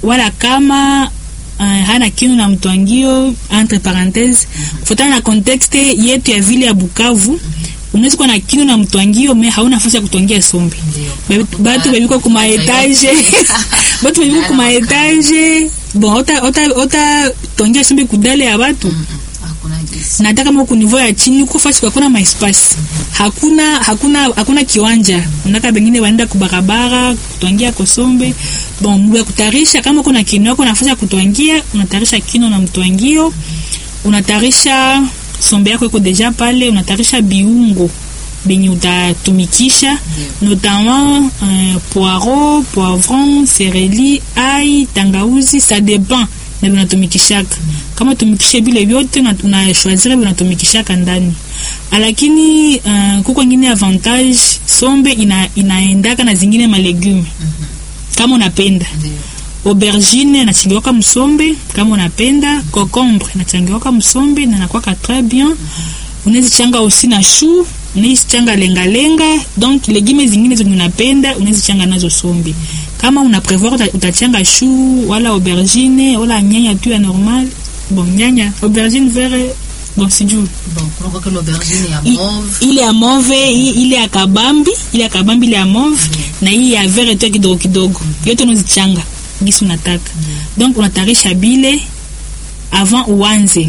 wala kama uh, hana kinu na mtwangio entre parenthese kufuatana na contexte yetu ya vile ya Bukavu unaweza kuwa na kinu na mtwangio me hauna nafasi ya kutwangia sombe Ba- batu bebiko kuma etage batu bebiko kuma etage bon ota ota ota twangia sombe kudale ya batu hakuna gesi na hata kama uko niveau ya chini uko fasi hakuna maespasi hakuna hakuna hakuna kiwanja unaka bengine wanaenda kubarabara kutwangia kosombe bon mbu ya kutarisha kama uko na kino yako nafasi ya kutwangia unatarisha kino na mtwangio unatarisha sombe yako iko deja pale unatarisha biungo benye utatumikisha notamment euh, poireau poivron sereli ai tangauzi ça dépend na vinatumikishaka kama utumikishe vile vyote una- unashwazira vinatumikishaka ndani lakini uh, kuko ingine avantage sombe ina, inaendaka na zingine malegume kama unapenda ndio aubergine nachangiwaka msombe kama unapenda cocombre nachangiwaka msombe na nakwaka très bien unaweza changa aussi na chou unaweza changa lengalenga donc legume zingine zenye unapenda unaweza changa nazo sombe kama una prevoir uta- utachanga chou wala aubergine wala nyanya tu ya normal bon nyanya aubergine vert bon sijui bon kunakuwa kile aubergine ya I- mauve ile ya mauve hii- ile ya kabambi ile ya kabambi ile ya mauve na hii ya vert tu kidogo kidogo yote unazichanga gisi unataka donc unatarisha bile avant uanze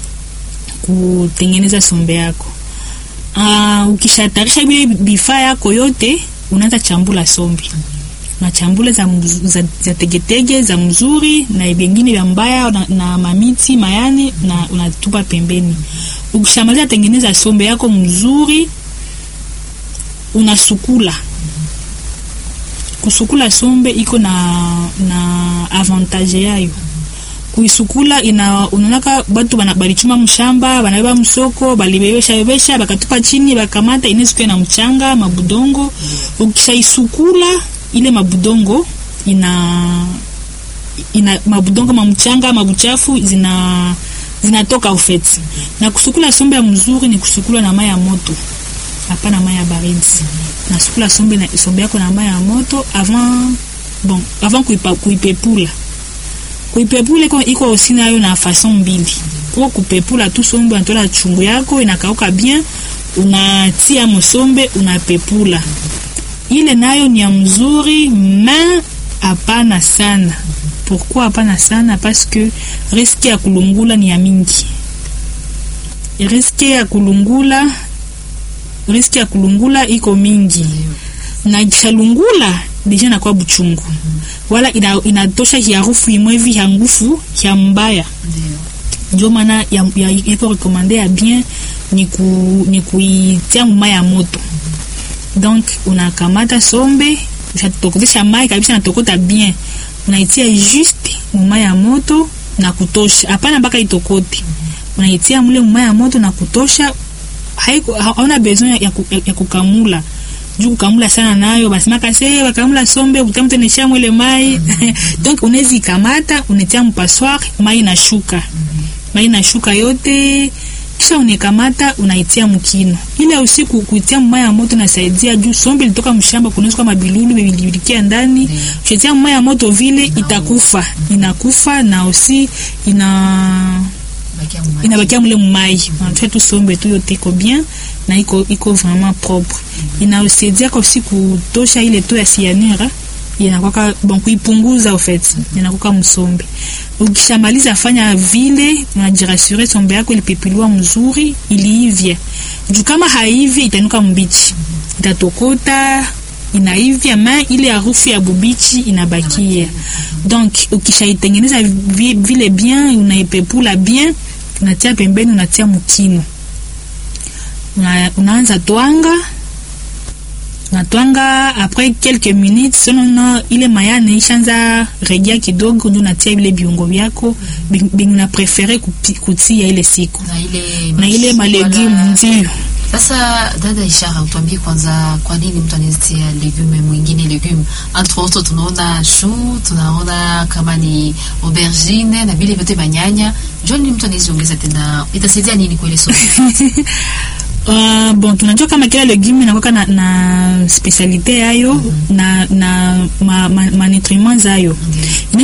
kutengeneza sombe yako uh, ukishatarisha bile bifaa yako yote unaanza chambula sombe unachambula za, mzu- za, za tegetege za mzuri na bengine vya mbaya na, na mamiti mayani na unatupa pembeni ukishamaliza tengeneza sombe yako mzuri unasukula kusukula sombe iko na na avantage yayo kuisukula ina unaonaka batu bana- balichuma mshamba banabeba msoko balibebesha bebesha bakatupa chini bakamata inaweza na mchanga mabudongo ukishaisukula ile mabudongo ina ina mabudongo mamchanga mabuchafu zina zinatoka ufeti na kusukula sombe ya mzuri ni kusukula na mai ya moto hapana mai ya baridi nasukula sombe na sombe yako na mai ya moto avant bon avant kuipa, kuipepula kuipepula iko iko aussi nayo na façon mbili kwa kupepula tu sombe unatola chungu yako inakauka bien unatia msombe unapepula ile nayo ni ya mzuri ma hapana sana pourquoi hapana sana parce que riske ya kulungula ni ya mingi riske ya kulungula riski ya kulungula iko mingi na ikishalungula deja nakuwa buchungu wala ina, inatosha hiarufu imwe hivi ya ngufu ya mbaya ndio ndio maana ya- ya- iko rekomande ya bien ni, ku, ni kuitia mumai ya moto donc unakamata sombe ushatokotesha mai kabisa natokota bien unaitia juste mumai ya moto na kutosha hapana mpaka itokote unaitia mule mumai ya moto na kutosha haiko ha- hauna besoin ya, ku, ya, ya kukamula juu kukamula sana nayo basimaka se bakamula sombe utamutenesha mwele mai donc unaweza ikamata unetia mpassoir mai inashuka mai inashuka yote kisha unekamata unaitia mkino ile usiku kuitia mmai ya moto nasaidia juu sombe ilitoka mshamba kunaweza kama bilulu bilibilikia ndani ukitia mmai ya moto vile itakufa inakufa na usi ina bakia mumai inabakia mule mumai unatoa tu sombe tu yote iko bien na iko iko vraiment propre inaosaidia kwa usi kutosha ile tu ya cyanure inakwaka bon kuipunguza au fait inakwaka msombe ukishamaliza fanya vile unajirasure sombe yako ilipepiliwa mzuri iliivya juu kama haivi itanuka mbichi itatokota inaivya ma ile harufu ya bubichi inabakia donc ukishaitengeneza vi- vile bien unaipepula bien unatia pembeni unatia mkino una, unaanza twanga unatwanga après quelques minutes sonono ile mayane ishaanza regia kidogo ndio unatia vile viungo vyako bingi una prefere kupi- kutia ile siku na ile na ile mash- malegume wala- ndio Sasa dada Ishara, utuambie kwanza, kwa nini mtu anazitia legume mwingine legume? Entre autres tunaona chou, tunaona kama ni aubergine na vile vyote manyanya. Jua nini mtu anaziongeza tena, itasaidia nini kwa ile sosi? Uh, bon tunajua kama kila legume inakuwa na, na specialite yayo na na ma, ma, ma nutriment zayo